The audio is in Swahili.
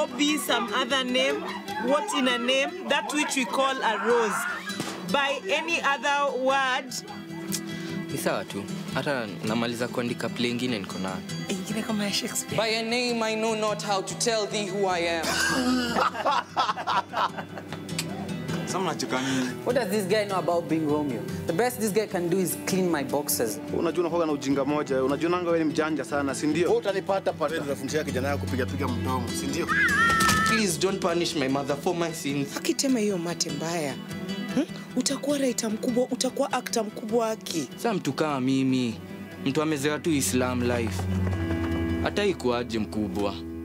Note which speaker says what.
Speaker 1: now be some other name. What in a name? That which we call a rose. By any other word,
Speaker 2: Ni sawa tu. Hata namaliza kuandika play ingine niko nayo.
Speaker 1: ingine kama ya Shakespeare.
Speaker 3: By a name I know not how to tell thee who I am.
Speaker 4: Sasa mnacheka nini?
Speaker 3: What does this guy know about being Romeo? The best this guy can do is clean my boxes.
Speaker 5: Unajua unakuwa na ujinga moja, unajionanga wewe ni mjanja sana, si ndio?
Speaker 6: Wewe utanipata pata. Wewe unafundisha kijana yako kupiga piga mdomo, si ndio?
Speaker 2: Please don't punish my mother for my sins.
Speaker 1: Akitema hiyo mate mbaya. Hmm? Utakuwa raita mkubwa, utakuwa akta mkubwa aki.
Speaker 2: Sa mtu kama mimi, mtu amezoea tu Islam life. Hata ikuaje mkubwa.